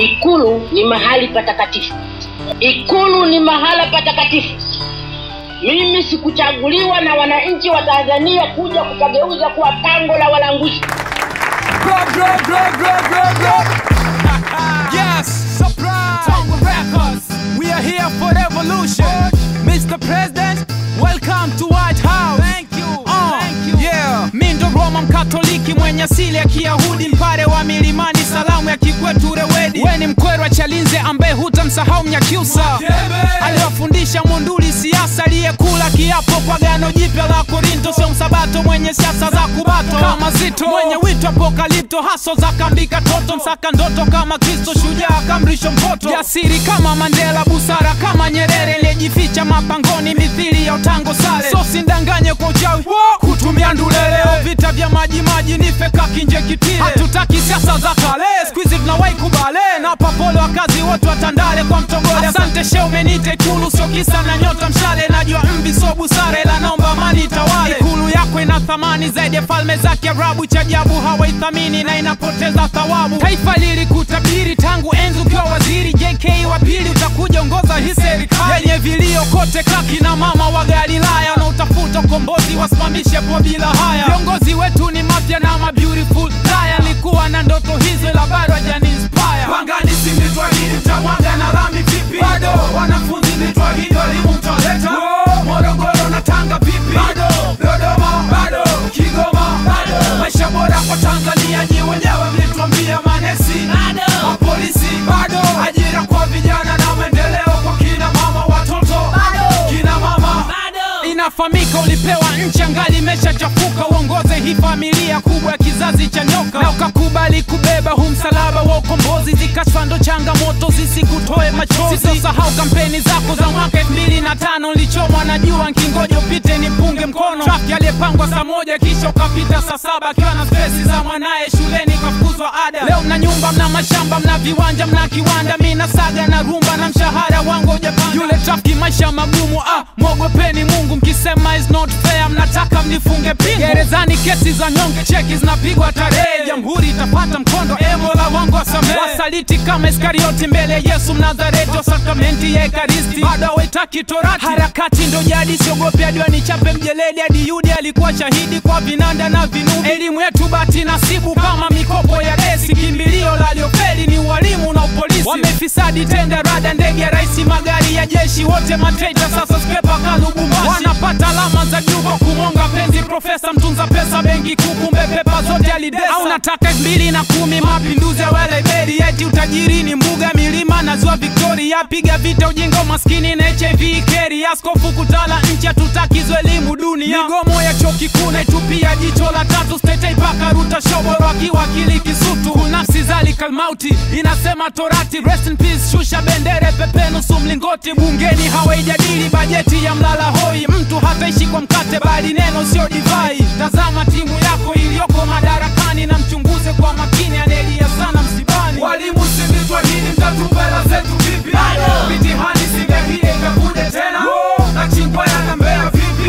Ikulu ni mahali patakatifu. Ikulu ni mahala patakatifu. Mimi sikuchaguliwa na wananchi wa Tanzania kuja kukageuza kuwa pango la walanguzi. Yes, surprise! Tongue Records. We are here for revolution. Mr. President, welcome to White House. Thank you. Thank you. Yeah. Mi ndo Roma Mkatoliki mwenye asili ya Kiyahudi, mpare wa milimani, salamu ya kikwetu Rewedi. We ni mkwerwa Chalinze ambaye hutamsahau Mnyakyusa, aliwafundisha Munduli siasa, aliyekula kiapo kwa gano jipya la Korinto, sio msabato mwenye siasa za kubato kama Zito, mwenye wito apokalipto, haso za kambika toto, msaka ndoto kama Kristo, shujaa kamrisho mpoto, jasiri kama Mandela, busara kama Nyerere, aliyejificha mapangoni mithili ya utango sale, so sindanganye kwa uchawi kutumia nduleleo, vita vya maji maji ni feka kinje kitile, hatutaki siasa za kale, squeeze tunawahi kubale na papolo wakazi wote wa Tandale kwa mtogole. Asante she umenite Ikulu, sio kisa na nyota mshale, najua mvi so busara, ila naomba amani itawale. Ikulu yako ina thamani zaidi ya falme za Kiarabu, cha ajabu hawaithamini na inapoteza thawabu. Taifa lilikutabiri tangu enzi ukiwa waziri, JK wa pili utakuja ongoza hii serikali yenye vilio kote, kaki na mama wa Galilaya na utafuta ukombozi, wasimamishe kwa bila haya. Viongozi wetu ni mafya na ma beautiful liar, nilikuwa na ndoto hizo ila bado hajani inspire. Pangani si mlitwahidi mtamwaga na lami vipi? Bado wanafunzi mlitwahidi walimu mtaleta. Morogoro na Tanga vipi? Bado Dodoma bado Kigoma bado maisha bora kwa Tanzania nyi wenyewe mlituambia manesi bado mapolisi bado ajira kwa vijana na maendeleo kwa kina mama watoto bado kina mama inafahamika ulipewa nchi angali imeshachafuka uongoze hii familia kubwa ya kizazi cha nyoka na ukakubali kubeba huu msalaba wa ukombozi zikashfa ndo changamoto zisikutoe machozi sisahau kampeni zako za mwaka elfu mbili na tano nilichomwa na jua nkingoja upite nipunge mkono trafiki aliyepangwa saa moja kisha ukapita saa saba akiwa na stresi za mwanaye shuleni kafukuzwa ada leo mna nyumba mna mashamba mna viwanja mna kiwanda mi na saga na rumba na mshahara wangu ujapanda yule trafiki maisha magumu ah mwogopeni mungu mkisema is not fair mnataka mnifunge pingu gerezani kesi za nyonge cheki zinapigwa tarehe jamhuri itapata mkondo emola wangu wasamehe wasaliti kama iskarioti mbele ya yesu mnazareti wa sakramenti ya ekaristi bado awaitaki torati harakati ndo jadi siogopi hadi wanichape mjeledi hadi yudi alikuwa shahidi kwa vinanda na vinubi elimu yetu bati nasibu kama mikopo ya desi kimbilio la liofeli ni ualimu na upolisi wamefisadi tenda rada ndege ya raisi magari ya jeshi wote matreita sasa skepa kalubumbashi wanapata alama za juu kwa kumonga penzi profesa mtunza pesa benki kuu kumbe pepa zote alidesa au nataka elfu mbili na kumi mapinduzi ya weleberi eti utajiri ni mbuga milima na ziwa victoria piga vita ujinga umaskini na hiv keri askofu kutala nchi hatutakizwa elimu dunia migomo ya chuo kikuu naitupia jicho la tatu stetei paka ruta shoboro akiwa akili kisutu nafsi zali kalmauti inasema torati rest in peace shusha bendere pepe nusu mlingoti bungeni hawaijadili bajeti ya mlala hoi mtu hataishi kwa mkate bali neno sio divai tazama timu yako iliyoko madarakani na mchunguze kwa makini anelia sana msibani walimu sivitwahidi mtatupela zetu vipi mitihani singehie ikakude tena na chingwaya na mbea vipi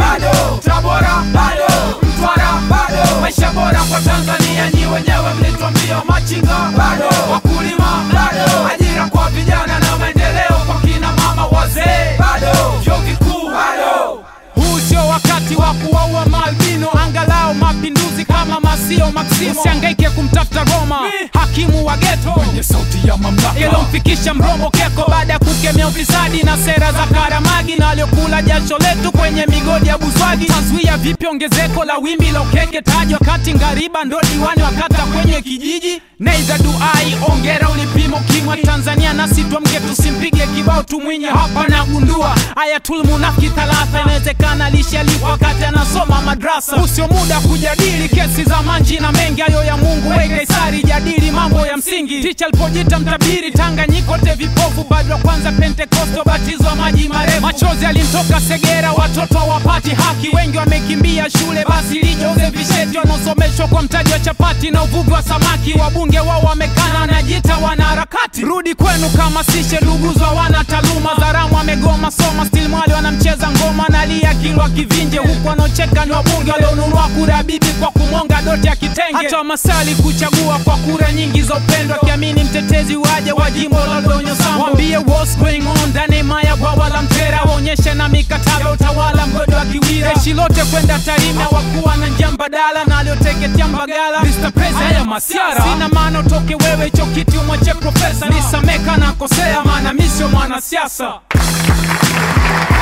tabora bado mtwara bado maisha bora kwa tanzania nyi wenyewe mlitwambia machinga bado wakulima bado ajira kwa vijana na maendeleo kwa kina mama wazee bado vyuo vikuu bado huu sio wakati wa kuwaua maalbino angalau mapinduzi kama masio maksimo usiangaike kumtafuta roma hakimu wa geto kwenye sauti ya mamlaka ilomfikisha mrombo keko baada ya kukemea ufisadi na sera za karamagi na waliokula jasho letu kwenye migodi ya buswagi tazuia vipi ongezeko la wimbi la ukeke tajwa kati ngariba ndo diwani wakata kwenye kijiji neiza duai ongera ulipimo kimwa tanzania nasi twamke tusimpige kibao tumwinye hapa nagundua ayatul munafiki thalatha inawezekana lishalipwa wakati anasoma madrasa usio muda kujadili kesi za manji na mengi hayo ya mungu we kaisari jadili mambo ya msingi ticha alipojita mtabiri tanganyikote vipofu bado wa kwanza pentekosto batizwa maji marefu machozi alimtoka segera watoto hawapati haki wengi wamekimbia shule basi lijoze visheti wanaosomeshwa kwa mtaji wa chapati na uvuvi wa samaki wabunge wao wamekana najita wanaharakati rudi kwenu kama sishe luguzwa wana taaluma zaramu amegoma soma stil mwali wanamcheza ngoma nalia kilwa kivinje huku wanaocheka ni wabunge walionunua kura bibi kwa kumonga doti ya kitenge hata masali kuchagua kwa kura nyingi za upendo akiamini mtetezi waje wa jimbo la donyo sambo wambie what's going on ndani ya maya bwawa la mtera waonyeshe na mikataba utawala mgodo wa kiwira jeshi lote kwenda tarime wakuwa na njia mbadala na alioteketea mbagala Mr. President, haya masiara sina maana utoke wewe hicho kiti umwache profesa nisameka na kosea maana mi sio mwanasiasa